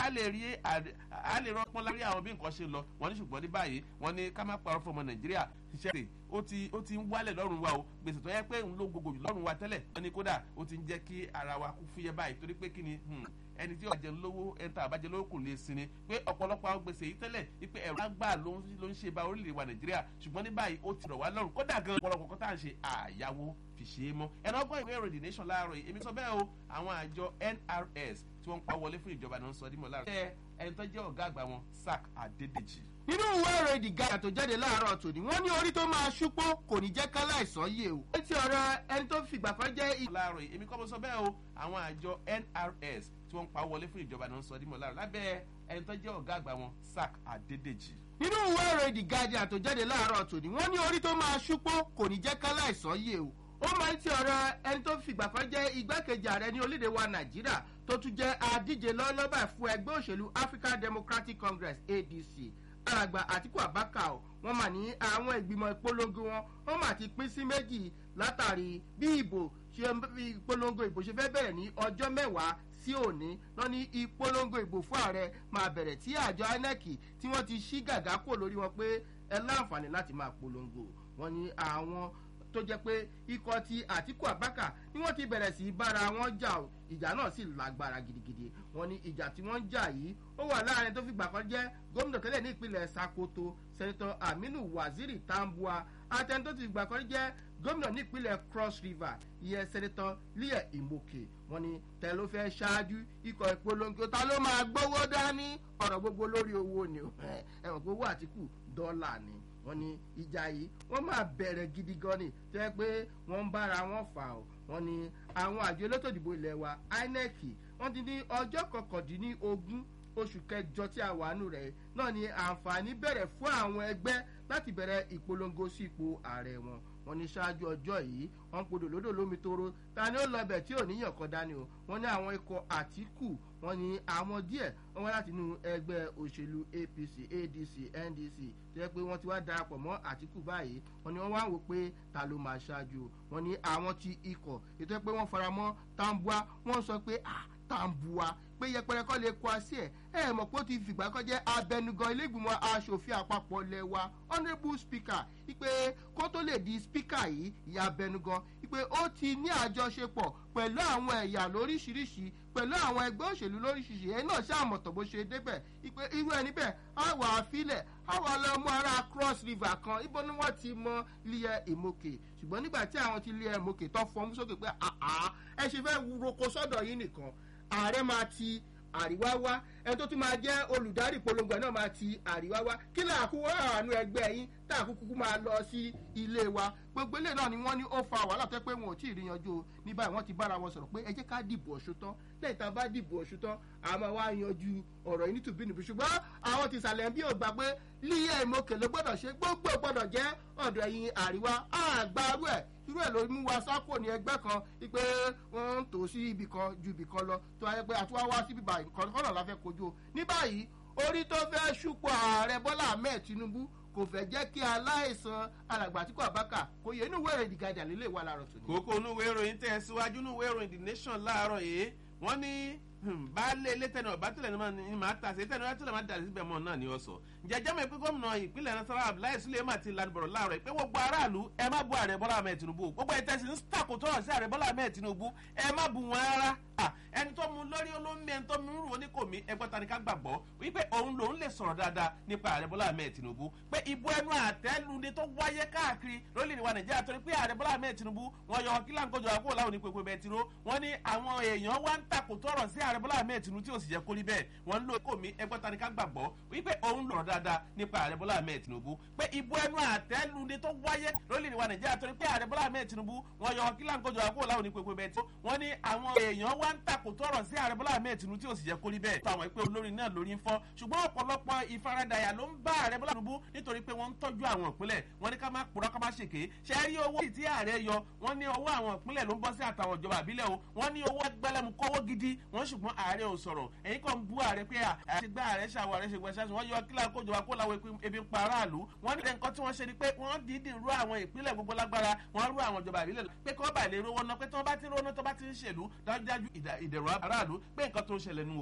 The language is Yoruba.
a lè rí a lè rọpọn lárí àwọn bí nǹkan ṣe lọ wọ́n ní ṣùgbọ́n ní báyìí wọ́n ní ká má parọ́ fún ọmọ nàìjíríà iṣẹ́ rẹ̀ ó ti ó ti ń wálẹ̀ lọ́rùn wa o gbèsè tó yẹ pé ń lo gbogbo jù lọ́rùn wa tẹ́lẹ̀ wọ́n ní kódà ó ti ń jẹ́ kí ara wa kú fúyẹ́ báyìí torí pé kí ni ẹni tí ọ̀jẹ̀ lówó ẹni tá àbájẹ lówó kò lè sinmi pé ọ̀pọ̀lọpọ̀ àwọn gbèsè yìí tẹ́lẹ̀ wípé ẹ̀rọ àgbà ló ń ṣe ba orílẹ̀ wa nàìjíríà ṣùgbọ́n ní báyìí ó ti rọ̀ wá lọ́rùn kódà gan ọ̀pọ̀lọpọ̀ kan tá à ń ṣe àyàwó fi ṣe é mọ́ ẹ̀rọ ọgbọ́n ìwé ìròyìn nation láàárọ̀ yìí èmi sọ bẹ́ẹ̀ o àwọn àjọ nrs tí wọ́n ń pa wọlé fún ìjọba náà ń sọ dímọ̀ láàárọ̀ ẹ̀ ẹni tó jẹ́ ọ̀gá àgbà wọn sack adédèjì nínú ìwé ìròyìn the guy tó jáde láàárọ̀ tòní wọ́n ní orí tó máa ṣúpó kò ní jẹ́ ká láìsàn yé o. etí ọ̀rọ̀ ẹni tó fìgbà kan jẹ́. láàárọ̀ yìí èmi kọ́ mo sọ bẹ́ẹ̀ o àwọn àjọ nrs tí wọ́n ń pa wọlé fún ìjọba náà ń sọ dímọ̀ láàárọ̀ lábẹ́ ẹni tó jẹ́ ọ̀gá àgbà wọn sack adédèjì. nínú ìwé ìròyìn the guardian tó jáde láàárọ̀ tòní wọ́n ní orí tó máa ṣúpó kò ní jẹ́ ká láìsàn yé o ó máa ń ti ọ̀rọ̀ ẹni tó fìgbà kan jẹ́ igbákejì ààrẹ ní orílẹ̀-èdè wa nàìjíríà tó tún jẹ́ adíje lọ́lọ́bà fún ẹgbẹ́ òṣèlú african democratic congress adc alàgbà àtìkú àbákà o wọn mà ní àwọn ìgbìmọ̀ ìpolongo wọn wọn mà ti pín sí méjì látàrí bí ìbò ṣe ìpolongo ìbò ṣe fẹ́ bẹ̀rẹ̀ ní ọjọ́ mẹ́wàá sí òní lọ ní ìpolongo ìbò fún ààrẹ máa bẹ̀rẹ̀ tí àjọ inec tí wọ́n ti ṣí gàgá kò lórí wọn pé ẹ láǹfààní láti máa polongo wọn ní àwọn tó jẹ́ pé ikọ̀ ti àtìkù àbákà ni wọ́n ti bẹ̀rẹ̀ sí í bára wọn jà o ìjà náà sì lágbára gidigidi wọn ní ìjà tí wọ́n ń jà yìí ó wà láàrin tó fìgbà kan jẹ́ gómìnà tẹ́lẹ̀ ní ìpínlẹ̀ sakoto sẹ́nitọ́ aminu waziri tambua àtẹni tó ti fìgbà kan jẹ́ gómìnà ní ìpínlẹ̀ cross river ìyẹn sẹ́nitọ́ leah imoke wọn ní tẹ ló fẹ́ ṣáájú ikọ̀ ìpolongo ta ló máa gbówó dání ọ̀rọ̀ gbogbo lórí owó ni ẹ̀wọ̀n gbowó àtìkù dọ́là ni wọn ní ìjà yìí wọn máa bẹ̀rẹ̀ gidi gan ni tó yẹ pé wọ́n ń bára wọn fà ó wọn ní àwọn àjọ elétò ìdìbò ilẹ̀ wa inec wọ́n ti ní ọjọ́ kọkàndínlógún oṣù kẹjọ tí a wà nù rẹ̀ náà ni àǹfààní bẹ̀rẹ̀ fún àwọn ẹgbẹ́ láti bẹ̀rẹ̀ ìpolongo sí ipò ààrẹ wọn wọn ní ṣáájú ọjọ́ yìí wọ́n podò lódò lómi tóró ta ni ó lọ bẹ̀ tí ò níyàn kan dání o wọ́n ní àwọn ikọ̀ àtìkù wọ́n ní àwọn díẹ̀ wọ́n wá láti inú ẹgbẹ́ òṣèlú apc adc ndc tó yẹ pé wọ́n ti wá darapọ̀ mọ́ àtìkù báyìí wọ́n ní wọ́n wá wò pé ta ló máa ṣáájú wọ́n ní àwọn ti ikọ̀ ètò ẹ pé wọ́n fara mọ́ tambua wọ́n sọ pé ah tambua pé yẹpẹrẹ kọ́ lè kọ́ sí ẹ̀ ẹ mọ̀ pé ó ti fìgbà kan jẹ́ abẹnugan ilégbìmọ̀ asòfin àpapọ̀ lẹ̀ wa honourable speaker ipe kó tó lè di speaker yìí ìyá abẹnugan ipe ó ti ní àjọṣepọ̀ pẹ̀lú àwọn ẹ̀yà lóríṣiríṣi pẹ̀lú àwọn ẹgbẹ́ òṣèlú lóríṣiríṣi ẹ̀ náà ṣàmọ̀tọ̀ bó ṣe débẹ̀ ipe irú ẹni bẹ́ẹ̀ á wà á filẹ̀ á wà á lọ mú ara cross river kan ibo ni wọ́n ti mọ liẹ ìmọ̀kè ṣùgbọ́n nígbà tí àwọn ti liẹ ìmọ̀kè tó fọmú sókè pé ẹ ṣe fẹ́ roko sọ́dọ̀ yìí nìkan ààrẹ máa ti àríwá wá ẹni tó tún máa jẹ́ olùdarí ìpolongo ẹ̀ náà máa ti àríwá wá kí lè àkúwọ́ àánú ẹgbẹ́ yín tá àkúkú máa lọ sí ilé wa gbogbo ilé náà ni wọ́n ní ó fa wàhálà tó pé wọn ò tí ì rí yanjú o ní báyìí wọ́n ti bára wọn sọ̀rọ̀ pé ẹ jẹ́ ká dìbò ọ̀ṣun tán lẹ́yìn tá a bá dìbò ọ̀ṣun tán a máa wá yanjú ọ̀rọ̀ yìí nítubí nìbí ṣùgbọ́n àwọn ti sàlẹ̀ bí ò gbà pé líyẹ̀ ìmọ̀kè ló gbọ́dọ̀ ṣe gbogbo gbọ́dọ̀ jẹ́ ọ̀dọ̀ ẹ̀yìn àríwá àgbàrú ẹ̀ irú ẹ̀ ló mú wa sápò ní ẹgbẹ́ kan pé wọ́n ń tò sí ibì kan ju ibì kan lọ tó wáyé pé àtúwá wá sí bíbá nǹkan kọ́nà la fẹ́ kojú o ní báyìí orí tó fẹ́ ṣùpọ̀ ààrẹ bọ́lá ahmed tinubu kò fẹ́ jẹ́ kí aláìsàn alàgbà tí kò àbákà kò yẹ inú wẹ̀rẹ̀ ìdìgadà lílé wa láàárọ̀ tòní. kókó inú ìwé ìròyìn tẹ̀ síwájú inú ìwé ìròyìn the nation láàárọ̀ yìí wọ́n ní baálé ilé tẹnu ọba tilẹ̀ ni màá ta sí tẹnu ọba tilẹ̀ máa dàrí síbẹ̀ mọ́ náà ni ó sọ. jẹjẹ́ mi pé gómìnà ìpínlẹ̀ nasara abdullahi suleiman ti lanu bọ̀rọ̀ láàárọ̀ pé gbogbo aráàlú ẹ má bu ààrẹ bọ́lá ahmed tinubu gbogbo ẹ̀ tẹ̀sí ń sàkótọ́ ọ̀rọ̀ sí ààrẹ bọ́lá ahmed tinubu ẹ má bu wọn rárá ẹni tó mu lórí olómi ẹni tó mu rú oníkòmí ẹgbẹ́ ta ni ká gbàgbọ́ wípé òun lòun lè sọ̀rọ̀ dáadáa nípa ààrẹ bọ́lá ahmed tinubu pé ìbò ẹnu àtẹ́lu ni tó wáyé káàkiri lórílẹ̀ wa nàìjíríà torí pé ààrẹ bọ́lá ahmed tinubu wọn yọ kí láǹkójọ àkókò láwọn onípẹ̀pẹ̀ bẹ́ẹ̀ tiro wọn ní àwọn èèyàn wá ń takòtò ọ̀rọ̀ sí ààrẹ bọ́lá ahmed tinubu tí ò sì jẹ́ kórí bẹ́ẹ̀ wọ́n ń lo kòmí ẹgbẹ́ ta ni ká gbàgbọ́ wípé òun lọ̀rọ̀ dáadáa nípa ààrẹ bọ́lá ahmed tinubu pé ìbò ẹnu àtẹ́lu ni tó wáyé lórílẹ̀ wa nàìjíríà torí pé ààrẹ bọ́lá ahmed tinubu wọn yọ kí láǹkójọ àkókò láwọn onípẹ̀pẹ̀ bẹ́ẹ̀ tiro wọn ní àwọn èèyàn wá ń takòtò ọ̀rọ̀ sí ààrẹ bọ́lá ahmed tinubu tí ò sì jẹ́ kórí bẹ́ẹ̀ tó àwọn ìpè olórin náà lórí ń fọ́ ṣùgbọ́n ọ̀pọ̀lọpọ̀ ìfaradàyà ló ń bá ààrẹ bọ́lá tinubu nítorí pé wọ́n ń tọ́jú àwọn ìpínlẹ̀ wọ́n ní ká má purọ́ ká má ṣèké ṣe é rí owó tí ààrẹ yọ wọ́n ní owó àwọn ìpínlẹ̀ ló ń bọ́ sí àtàwọn ìjọba àbílẹ̀ o wọ́n ní owó ẹgbẹ́lẹ́mu kọ́wọ́ gidi wọ́n ṣùgbọ́n ààrẹ ò sọ̀rọ̀ ẹ̀yin kan bú ààrẹ pé àṣegbá ààrẹ ṣàwọ̀ ààrẹ ṣègbè ṣáṣù wọ́n yọ kílà kójọba kó láwọn ebi ń pa aráàlú wọ́n ní nǹkan tí wọ́n ṣe ni pé wọ́n dídì rú àwọn ìpínlẹ̀ gbogbo lágbára wọ́n rú àwọn ìjọba àbílẹ̀ pé kí wọ́n bá lè rówó ná pé tí wọ́n bá ti rówó ná tó bá ti ń ṣèlú dájúdájú ìdẹ̀rọ̀ aráàlú pé nǹkan tó ń ṣẹlẹ̀ nù